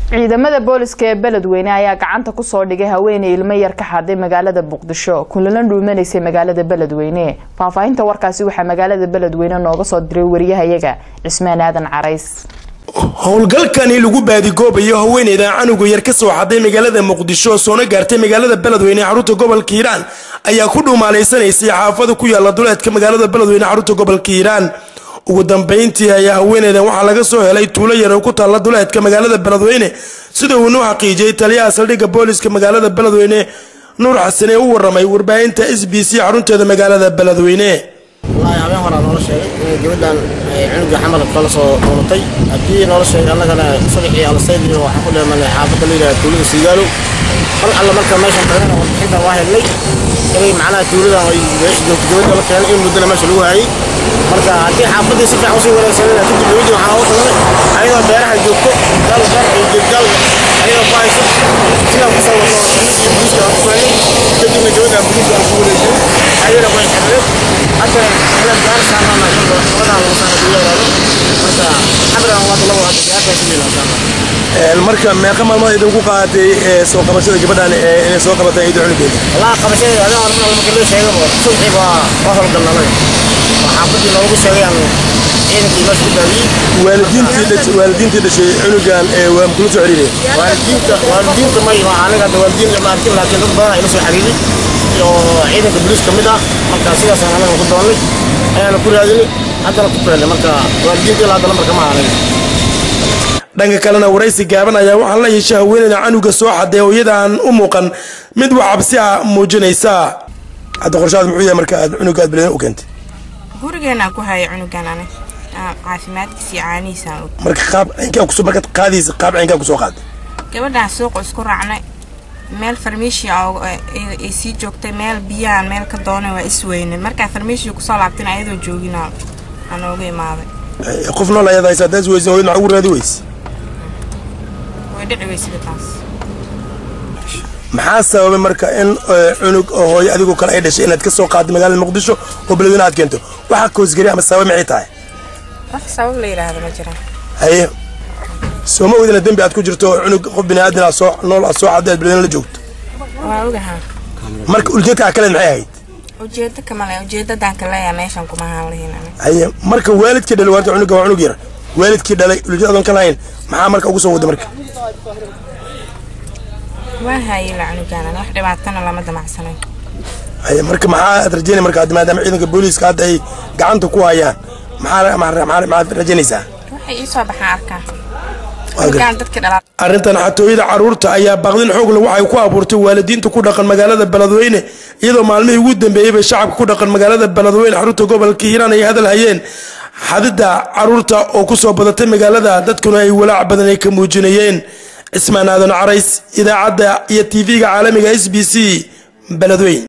ciidamada booliska ee beledweyne ayaa gacanta kusoo dhigay haweeney ilmo yar ka xaday magaalada muqdisho kulana dhuumanaysay magaalada beledweyne faahfaahinta warkaasi waxaa magaalada beledweyne nooga soo diray wariyahayaga cismaan aadan carays howlgalkani lagu baadigoobayo haweeneyda canuga yar ka soo xaday magaalada muqdisho soona gaartay magaalada beledweyne xarunta gobolka hiiraan ayaa ku dhuumaalaysanaysay xaafada ku yaala duleedka magaalada beledweyne xarunta gobolka hiiraan ugu dambeyntii ayaa haweeneydan waxaa laga soo helay tuulo yar oo ku taalla duleedka magaalada beledweyne sida uu noo xaqiijiyey taliyaha saldhigga booliska magaalada beledweyne nuur xasan ee u waramay warbaahinta s b c xarunteeda magaalada beledweyne wallaahi habeen horaa noola sheegay inay gabadhan cunuga xamal kala soo doolatay haddii noola sheegay annagana subaxii alasaydii waxaan ku dheemanay xaafadda la yidhaha tuulada siigaalow mar alla marka meeshan dhagana warbixinta waa helnay inay macnaha tuuladan ay meesha joogto gabadha la keenay in muddana meesha lagu hayay marka haddii xaafaddii si fiican usii wareegsanayna kadib gabadhii waxaa ugu tagnay ayadoo beeraha joogto gaal beer iyo geedgaal ayadoo ku hayso sidaan kusoo wato iyo buliiska aan ku fahnay kadibna gabadhan buliiska aan ku wareejinay ayadana way xirneed hadda ila gaar saarnana gabadhan lagu saara duuladaado marka xabran waa dalawa hadda gaartaa ku yeelaa marka meeqa maalmood idinku qaadatay soo qabashada gabadhan inay soo qabatay ciida cunugeeda والله قبشة هذا أنا ما كل شيء قبل صبحي وصل قلنا لي وحافظي لو شيء يعني إيه في مش بدوي waalidiintii dhashay waalidiintii dhashay cunugan waa kula soo xiriireen والدين والدين ما يما أنا قد والدين لما أركب لكن ربنا إلى سو حبيبي يو عيدك بلوس كمدا مركا سيدا سنة أنا كنت أقول أنا كل هذه هذا أنا كنت أقول مركا والدين كلا هذا مركا ما أنا dhanka kalena waraysi gaaban ayaa waxaa la yeeshay haweeneyda canuga soo xaday hooyadan u muuqan mid wax cabsi ah muujinaysa hadda qorshaad muxuu yahay marka aad cunuga aad beledweyne u keentay gurigeenaan ku hayay cunugan ani caafimaadkiisa iyo caanihiisaan og marka qaab ciinkaa kusoo markaad qaadaysa qaab ciinkaa kusoo qaaday gabadhaan suuqa isku raacnay meel farmiishia ay sii joogtay meel biyahan meel ka doonay waa isweyne markaa farmiishia kusoo laabtin ayadoo joogina aan ooga imaaday qof nool ayaad haysa haddaad isweysin hooyad maxaa ugu raadi weyse way dhici weysida taas maxaa sababay marka in cunug oo hooyo adigoo kale ay dhashay inaad ka soo qaadday magaalada muqdisho oo beledweyne aad keento waxaa koosgeli ama sabab maxay tahay wax sabab la yidhaahdo ma jiraan haye soo ma oydina dembi aad ku jirto oo cunug qof bini aadan aad soo nool aad soo xadday aad beledweyne la joogto waa ogahaa marka ujeedka kaleed maxay ahayd ujeedo kamale ujeedadan kaleeya meeshan kuma ahaan lahayn ani haye marka waalidkii dhalay waarta cunuga waa cunug yar waalidkii dhalay ujeedadoon ka lahayn maxaa marka ugu soo waday marka waa haayay la cunugan ani wax dhibaatana lama damacsanayn haye marka maxaa aad rajeynay marka hadda maadaama ciidanka booliiska hadda ay gacanta ku hayaan maxaa maxaa maxaad rajaynaysaa waxay ii soo baxaan arkaa cunugan dadkii dhalaa arrintan xatooyada carruurta ayaa baaqdin xoog leh waxay ku abuurtay waalidiinta ku dhaqan magaalada beledweyne iyadoo maalmihii ugu dambeeyey bay shacabka ku dhaqan magaalada beledweyne xarunta gobolka hiiraan ay hadal hayeen xadidda carruurta oo ku soo badatay magaalada dadkuna ay walaac badan ay ka muujinayeen cismaan aadan carays idaacadda iyo tv-ga caalamiga s b c beledweyne